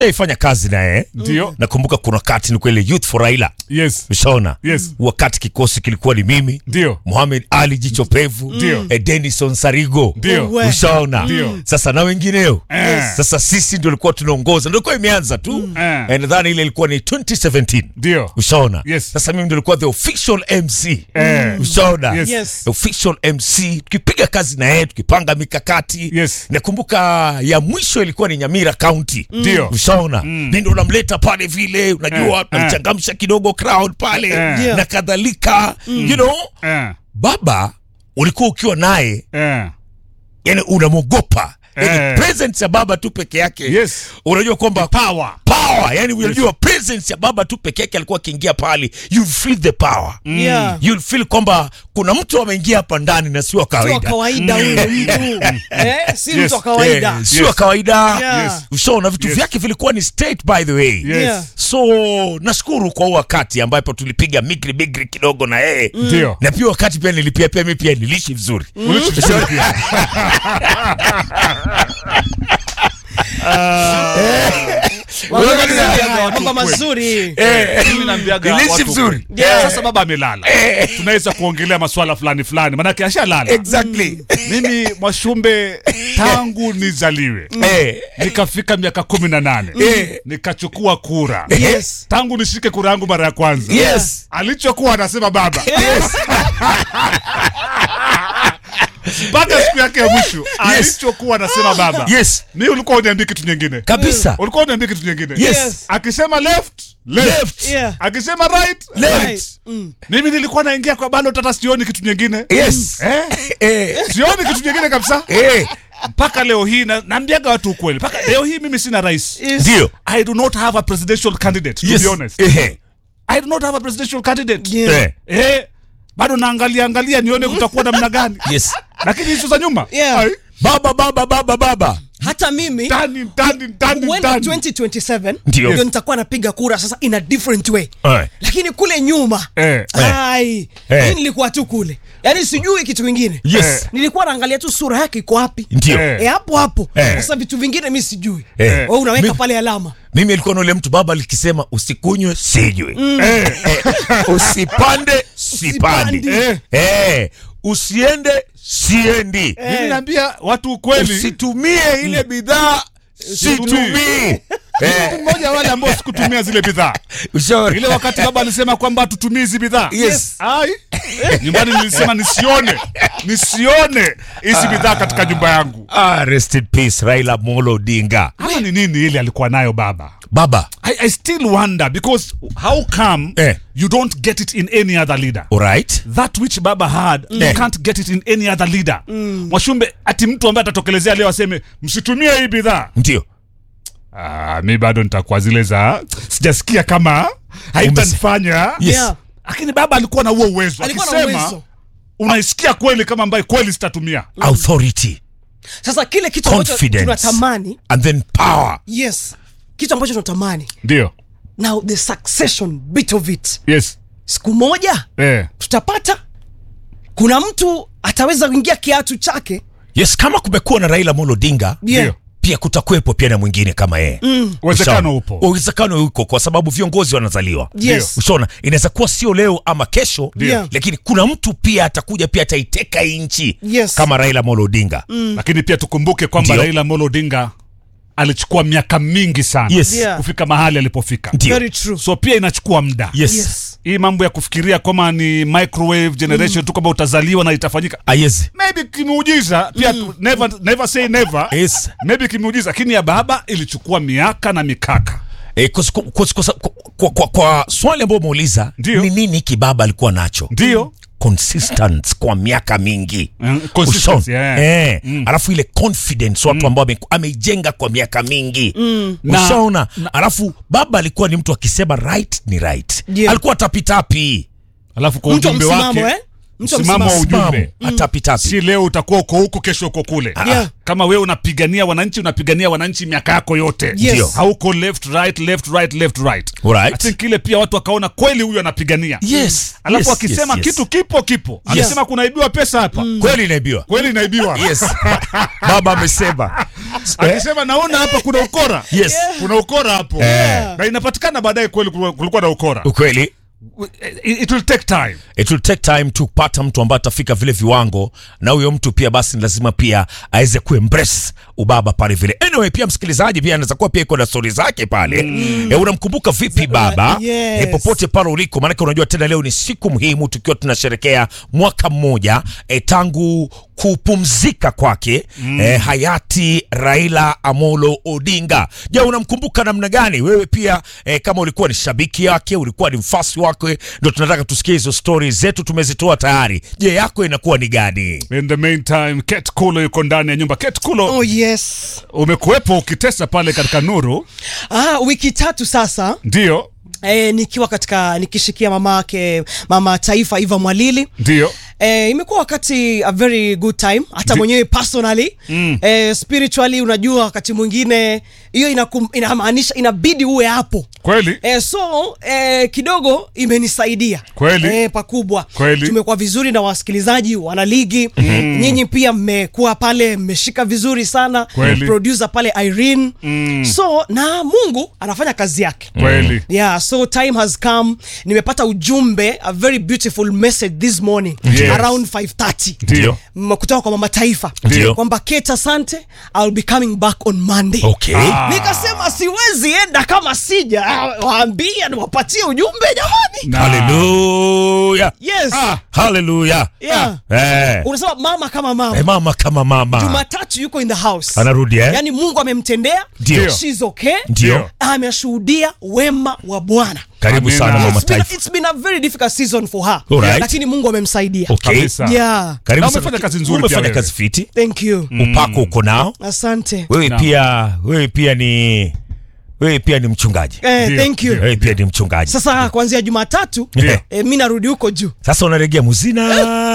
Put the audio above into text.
ifanya kazi naye Ndio. nakumbuka kuna wakati ni kwele youth for raila Yes. ushaona Yes. wakati kikosi kilikuwa ni mimi Ndio. Mohamed Ali Jicho Pevu Ndio. eh, Denison Sarigo Ndio. We. ushaona Ndio. sasa na wengineo Eh. sasa sisi ndio ilikuwa tunaongoza ndio ilikuwa imeanza tu Eh. Eh, nadhani ile ilikuwa ni 2017 Ndio. ushaona Yes. sasa mimi ndio ilikuwa the official MC Eh. ushaona Yes. Yes. official MC tukipiga kazi na yeye tukipanga mikakati Yes. nakumbuka ya mwisho ilikuwa ni Nyamira County Ndio. ushaona mm. ndio unamleta pale vile unajua Eh, tunamchangamsha kidogo crowd pale Eh. Yeah. na kadhalika you know Eh. baba ulikuwa ukiwa naye Eh. yani unamwogopa yani Eh. presence ya baba tu peke yake Yes. unajua kwamba Power. power yani unajua presence ya baba tu peke yake alikuwa akiingia pale you feel the power Yeah. you feel kwamba kuna mtu ameingia hapa ndani na sio wa Si wa kawaida kawaida huyo mtu eh, si Yes. mtu wa kawaida Eh, sio wa Yes. kawaida Yeah. Yes. ushaona vitu Yes. vyake vilikuwa ni state by the way Yes. Yeah. so nashukuru kwa huu wakati ambapo tulipiga migri migri kidogo na yeye Ndio. na pia wakati pia nilipia pia mi pia nilishi vizuri Ulichosema pia. Mambo Unajua mazuri, watu mambo kweli. mazuri Mimi naambiaga Nilisi watu vizuri. kweli. Yeah. Sasa baba amelala, tunaweza kuongelea maswala fulani fulani, manake ashalala. exactly Mimi Mwashumbe, tangu nizaliwe Eh, nikafika miaka kumi na nane nikachukua kura Yes. tangu nishike kura yangu mara ya kwanza yes alichokuwa anasema baba mpaka siku yake ya mwisho alichokuwa anasema baba yes mi ulikuwa uniambii kitu nyingine kabisa ulikuwa uniambii kitu nyingine yes akisema left left, Left. Yeah. akisema right Left. Right. Mm. mimi nilikuwa naingia kwa balo tata sioni kitu nyingine yes eh? eh sioni kitu nyingine kabisa eh mpaka leo hii na- naambiaga watu ukweli mpaka leo hii mimi sina rais Yes. ndio I do not have a presidential candidate to yes be honest. eh I do not have a presidential candidate. Yeah. eh Eh, bado naangalia angalia nione kutakuwa namna gani. yes Lakini hizo za nyuma. Yeah. ai, baba baba baba baba hata mimi Ndani ndani ndani huenda ndani. 2027 Ndio. ndio nitakuwa napiga kura sasa in a different way Eh. lakini kule nyuma Eh. ai Eh. mi nilikuwa tu kule yaani sijui kitu kingine yes nilikuwa naangalia tu sura yake iko wapi ndio Eh. e hapo hapo Eh. sasa vitu vingine mi sijui Eh. Wewe unaweka Mi- pale alama mimi alikuwa na ule mtu baba alikisema usikunywe sijui Eh, usipande sipandi Usipandi. eh. eh usiende siendi Mimi naambia watu ukweli. usitumie ile bidhaa situmii Mtu mmoja wale ambao sikutumia zile bidhaa. ushauri Ile wakati baba alisema kwamba tutumie hizi bidhaa. Yes. Ai. Nyumbani nilisema nisione. Nisione hizi bidhaa katika nyumba yangu. ah, rest in peace Raila Molo Odinga Ama ni nini ile alikuwa nayo baba? baba I, I still wonder because how come Eh. you don't get it in any other leader? alright That which Baba had, you Eh. can't get it in any other leader. Mwashumbe, ati mtu ambaye atatokelezea leo aseme msitumie hii bidhaa. ndio Ah, mi bado nitakuwa zile za sijasikia kama haitanifanya. Yes. Yeah. Lakini baba alikuwa na huo uwezo. alikuwa na Akisema uwezo unaisikia kweli kama ambaye kweli sitatumia. authority sasa kile kitu ambacho Confidence. tunatamani and then power yes kitu ambacho tunatamani Ndio. now the succession bit of it Yes. siku moja Eh. tutapata kuna mtu ataweza kuingia kiatu chake yes kama kumekuwa na Raila Molo Odinga yeah. Ndio. pia kutakuwepo pia na mwingine kama yeye Uwezekano Ushaona? upo. uwezekano uko kwa sababu viongozi wanazaliwa Yes. ushaona inaweza kuwa sio leo ama kesho Ndio. lakini kuna mtu pia atakuja pia ataiteka hii nchi Yes. kama Raila Molo Odinga Lakini pia tukumbuke kwamba Ndio. Raila Amolo Odinga alichukua miaka mingi sana Yes. Yeah. kufika mahali alipofika. Ndio. very true So pia inachukua muda. yes, Yes. Hii mambo ya kufikiria kama ni microwave generation tu kwamba utazaliwa na itafanyika. Ah, yes. Maybe kimuujiza pia tu, never, never say never. Yes. Maybe kimuujiza lakini ya baba ilichukua miaka na mikaka. E, kwa, kwa, kwa, kwa, kwa, kwa swali ambayo umeuliza Ndio. ni nini hiki baba alikuwa nacho Ndio. consistent kwa miaka mingi Mm, consistency, Ushaona? yeah. eh, alafu ile confidence watu ambao ame- ameijenga kwa miaka mingi Na- ushaona alafu baba alikuwa ni mtu akisema right ni right Yeah. alikuwa tapitapi alafu kwa mtu wa ujumbe msimamo wake eh? Mtu wa msimamo wa msimamo. ujumbe atapitapi si leo utakuwa uko huku kesho uko kule Yeah. kama wewe unapigania wananchi unapigania wananchi miaka yako yote Yes. Ndio. hauko left right left right left right Alright. I think ile pia watu wakaona kweli huyu anapigania Yes, alafu yes, akisema yes, yes. kitu kipo kipo amesema kunaibiwa pesa hapa kweli inaibiwa kweli inaibiwa yes baba amesema akisema naona hapa kuna ukora yes kuna ukora hapo Eh. na inapatikana baadaye kweli kulikuwa kulikuwa na ukora ukweli it, it will take time it will take time to kupata mtu ambaye atafika vile viwango na huyo mtu pia basi ni lazima pia aweze kuembrace ubaba pale vile anyway pia msikilizaji pia anaweza kuwa pia iko na stori zake pale mm. e, unamkumbuka vipi baba yes. e, popote pale uliko maanake unajua tena leo ni siku muhimu tukiwa tunasherekea mwaka mmoja e, tangu kupumzika kwake mm. e, hayati Raila Amolo Odinga. Je, unamkumbuka namna gani wewe pia e, kama ulikuwa ni shabiki yake, ulikuwa ni mfasi wake? Ndio tunataka tusikie hizo stori zetu, tumezitoa tayari. Je, yako inakuwa ni gani? in the meantime Kate Kulo yuko ndani ya nyumba Kate Kulo Oh yes. umekuwepo ukitesa pale katika nuru Ah, wiki tatu sasa ndio e, nikiwa katika nikishikia mama yake mama taifa Eva Mwalili ndio Eh, imekuwa wakati a very good time hata Ndi- mwenyewe personally mm. eh, spiritually unajua wakati mwingine hiyo inakum- inamaanisha inabidi uwe hapo kweli eh, so eh, kidogo imenisaidia Kweli. eh, pakubwa Kweli. tumekuwa vizuri na wasikilizaji wana ligi mm. nyinyi pia mmekuwa pale mmeshika vizuri sana Kweli. producer pale Irene mm. so na Mungu anafanya kazi yake kweli yeah so time has come nimepata ujumbe a very beautiful message this morning Yes. around 530 ndio M- kutoka kwa mama taifa Ndio. kwamba Kate asante I'll be coming back on Monday Okay. Ah. nikasema siwezi enda kama sija waambia niwapatie ujumbe jamani Na- Haleluya. yes Ah. Haleluya. yeah. Eh. unasema mama kama mama Eh, mama kama mama. Jumatatu yuko in the house Anarudi eh? yani Mungu amemtendea Ndio. she's okay Ndio. ameshuhudia wema wa Bwana Karibu Amina. sana mama It's been, taifa. it's been a very difficult season for her Alright. lakini Mungu amemsaidia Okay. Kabisa. yeah Karibu Na sana. umefanya kazi nzuri Umefanya pia wewe. kazi fiti. thank you Upako uko nao. asante Wewe Naam. pia wewe pia ni wewe pia ni mchungaji. eh, Ndio, thank you Wewe pia ni mchungaji. sasa kuanzia Jumatatu Ndio. eh, mi narudi huko juu Sasa unaregea muzina